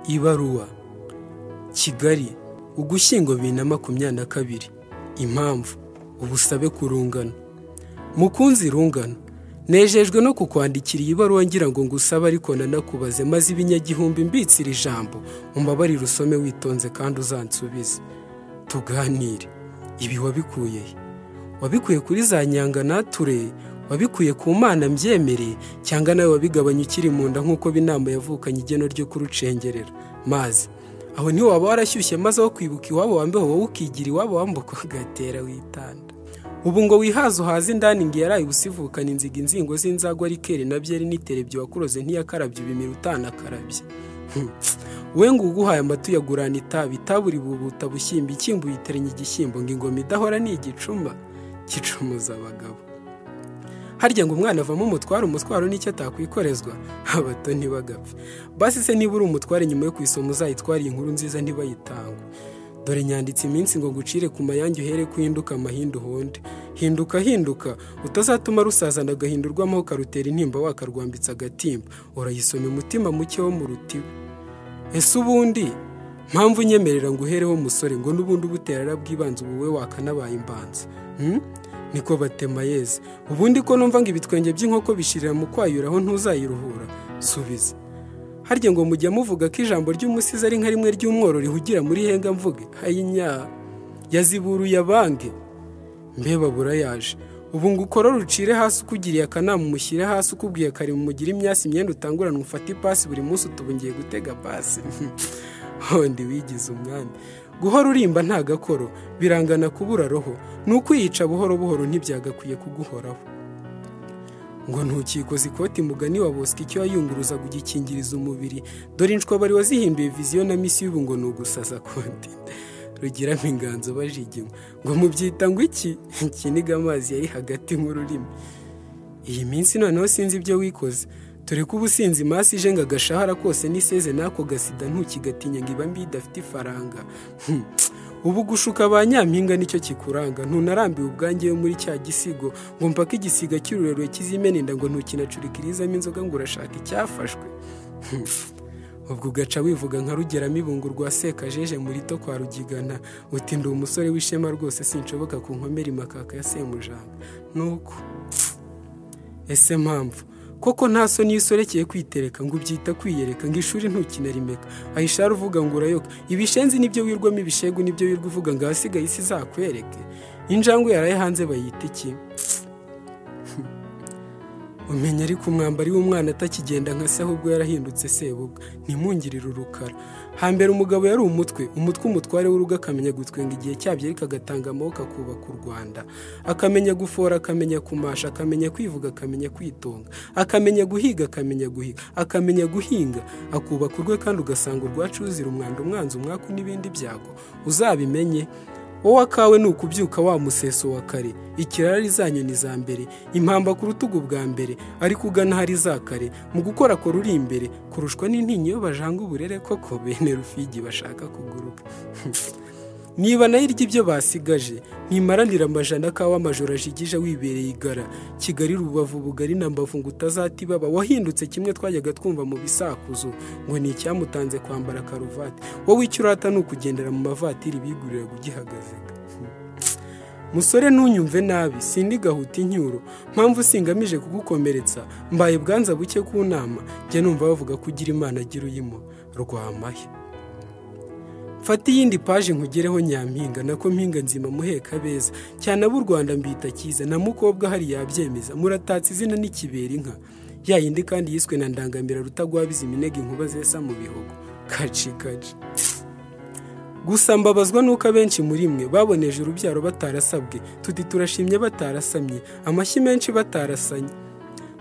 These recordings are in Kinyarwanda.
ibaruwa kigali ugushyingo bibiri na makumyabiri na kabiri impamvu ubusabe ku rungano mukunzi rungano nejejwe no kukwandikira iyi baruwa ngira ngo ngusaba ariko nanakubaze maze ibinyagihumbi mbitsira ijambo umbabarire usome witonze kandi uzansubize tuganire ibi wabikuye he wabikuye kuri za nyanga nature wabikuye ku mana mbyemere cyangwa nawe wabigabanya ukiri mu nda nk'uko b'inama yavukanye igeno ryo kurucengerera mazi aho ntiwaba warashyushye maze aho kwibuka iwabo wambeho wowe ukigira iwabo wambuka ugatera witanda ubu ngo wihaze uhaze indani ngo yaraye usivukana inziga inzingo z'inzagwa rikere na byeri n'iterebye wakuroze ntiyakarabye ibimira utanakarabye we ngo uguhaye amata uyagurana itabi itabi uribubuta bushyimba icyimbo uyiteranya igishyimbo ngo ingoma idahora ni igicuma gicumuza abagabo harya ngo umwana avamo umutwaro umutwaro n'icyo atakwikorezwa abato ntibagapfe basi se niba uri umutware nyuma yo kwisoma uzayitware inkuru nziza ntibayitangwe dore nyanditse iminsi ngo ngucire ku mayange uhere kuhinduka amahindu honde hinduka hinduka utazatuma rusazana agahindurwamo ukarutera intimba wakarwambitsa agatimba urayisoma umutima muke wo mu rutiba ese ubundi mpamvu unyemerera ngo uhereho musore ngo n'ubundi ubutera arabwibanza ubu we wakanabaye imbanza Hmm? niko batema yeze ubundi ko numva ngo ibitwenge by'inkoko bishirira mu kwayura aho ntuzayiruhura subiza harya ngo mujya muvuga ko ijambo ry'umusizi ari nka rimwe ry'umworo rihugira muri henga mvuge hayinya yaziburuye abange mbeba burayaje ubu ngo ukora rucire hasi ukugiriye akanama umushyire hasi ukubwiye kare mumugire imyasi imyenda utanguranwa ufate ipasi buri munsi utubungiye gutega pasi hondi wigize umwami guhora urimba nta gakoro birangana kubura roho ni ukwiyica buhoro buhoro ntibyagakwiye kuguhoraho ngo ntukikoze ikoti mugani wa bosco icyo yayunguruzaga ugikingiriza umubiri dore inshwabari wazihinduye viziyo na misi y'ubu ngo ni ugusaza konti rugiramo inganzo bajiginywa ngo mubyita ngo iki ikiniga amazi yari hagati nk'ururimi iyi minsi noneho sinzi ibyo wikoze dore ko ubusinzi masi ije ngo agashahara kose n'iseze n'ako gasida ntukigatinya ngo iba mbi idafite ifaranga Hmm. ubu gushuka ba nyampinga nicyo kikuranga ntunarambiwe ubwange yo muri cya gisigo ngo mpaka igisiga cy'ururerure kizimenenda ngo ntukinacurikirizamo inzoga ngo urashaka icyafashwe Hmm. ubwo ugaca wivuga nka rugeramibu rwa sekajeje muri to kwa rugigana uti ndi umusore w'ishema rwose sinshoboka ku nkomere imakaka ya semujanga nuko ese mpamvu koko nta soni yisorekeye kwitereka ngo ubyita kwiyereka ngo ishuri ntukinarimeka ayishara uvuga ngo urayoka ibishenzi nibyo wirwamo ibishegu nibyo wirwa uvuga ngo ahasigaye isi izakwereke injangwe yaraye hanze bayita iki umenya ariko umwambari w'umwana atakigenda nka se ahubwo yarahindutse sebubwa ntimungirire urukara hambere umugabo yari umutwe umutwe umutware w'urugo akamenya gutwenga igihe cyabyo ariko agatanga amaboko akubaka u rwanda akamenya gufora akamenya kumasha akamenya kwivuga akamenya kwitonga akamenya guhiga akamenya guhiga akamenya guhinga akubaka urwe kandi ugasanga urwacu ruzira umwanda umwanzi umwaku n'ibindi byago uzabimenye wowe akawe ni ukubyuka wa museso wa kare ikirari zanyu ni za mbere impamba ku rutugu bwa mbere ariko ugana hari za kare mu gukora kora uri imbere kurushwa n'intinyi iyo bajanga uburere koko bene rufigi bashaka kuguruka niba nayo irya ibyo basigaje ntimaranira amajana kawa amajoro ajigije wibereye igara kigali rubavu bugari na mbavu ngo utazata ibaba wahindutse kimwe twajyaga twumva mu bisakuzo ngo ni icyamutanze kwambara karuvati wowe icyo urata ni ukugendera mu mavatiri bigurira kugihagazeka musore ntunyumve nabi sindi gahuta incyuro mpamvu singamije kugukomeretsa mbaye bwanza buke ku nama njya numva bavuga ko ugira imana agira uyimo rwamahe fata iyindi paje nkugereho nyampinga nako mpinga nzima muheka beza cyane ab'u rwanda mbita cyiza na mukobwa hari yabyemeza muratatse izina n'ikibera inka ya yindi kandi yiswe na ndangamira rutagwabiza iminega inkuba zesa mu bihogo kaci kaci gusa mbabazwa nuko abenshi muri mwe baboneje urubyaro batarasabwe tuti turashimye batarasamye amashyi menshi batarasanye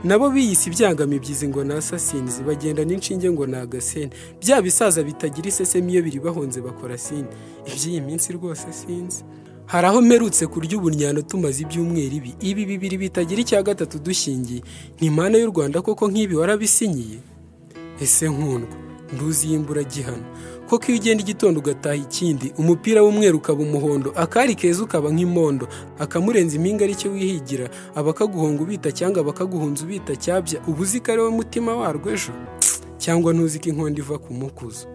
nabo biyise ibyangamibyizi ngo ni asasinzi bagenda n'inshinge ngo ni agasene bya bisaza bitagira isesemi iyo biri bahonze bakora sini iby'iyi minsi rwose sinzi hari aho mperutse kurya ubunyano tumaze ibyumweru ibi ibi bibiri bitagira icya gatatu dushingiye ni impano y'u rwanda koko nk'ibi warabisinyiye ese nkundwa nduzi y'imbura gihano koko iyo ugenda igitondo ugataha ikindi umupira w'umweru ukaba umuhondo akari keza ukaba nk'imondo akamurenza impinga aricyo wihigira aba akaguhonga ubita cyangwa bakaguhunza ubita cyabya uba uzi ko ari we mutima warwo ejo cyangwa ntuzi ko inkondo iva ku mukuzo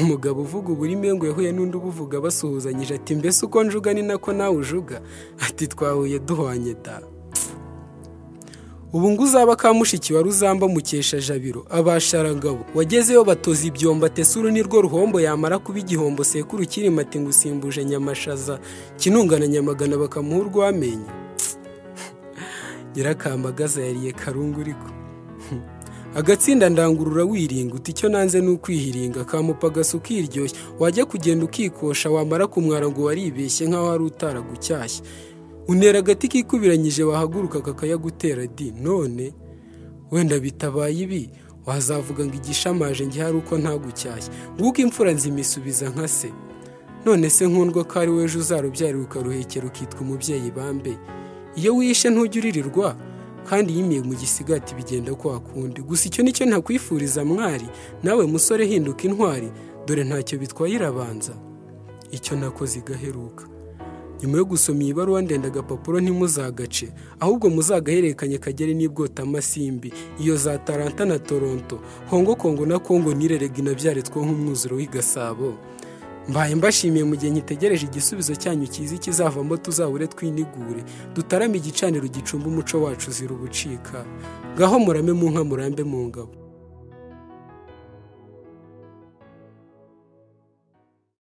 umugabo uvuga uburimi ngo yahuye n'undi ubuvuga basuhuzanyije ati mbese uko njuga ni nako nawe ujuga ati twahuye duhwanye da ubu ngo uzaba kamushiki wari uzamba mukesha jabiro abasharangabo wagezeyo batoza ibyombo atese uru ni rwo ruhombo yamara kuba igihombo sekuru kirima ati ngo usimbuje nyamashaza kinungana nyamagana bakamuha urw'amenyo nyirakamagaza yariye karungu uriko agatsinda ndangurura wiringa uti icyo nanze ni ukwihiringa kamupa agasa ukiryoshya wajya kugenda ukikosha wamara kumwara ngo waribeshye nk'aho wari utaragucyashya unera agati kikubiranyije wahaguruka kakayagutera di none wenda bitabaye ibi wazavuga ngo igishamaje njye hari uko ntagucyashya nguko imfura nzimisubiza nka se none se nkundwa ko ari weje uzarubyarira ukaruhekera ukitwa umubyeyi bambe iyo wishe ntujya uririrwa kandi yimiye mu gisigati bigenda kwa kundi gusa icyo nicyo ntakwifuriza mwari nawe musore hinduka intwari dore ntacyo bitwaye irabanza icyo nakoze igaheruka nyuma yo gusoma iyi baruwa ndende agapapuro ntimuzagace ahubwo muzagahererekanye kagere n'ibwotamasimbi iyo za taranta na toronto hongo kongo na kongo nirerega inabyare two nk'umwuzuro w'i gasabo mbaye mbashimiye mu gihe nkitegereje igisubizo cyanyu cyiza ikizavamo tuzabure twinigure dutarame igicaniro gicumba umuco wacu uzira ubucika ngaho murame mu nka murambe mu ngabo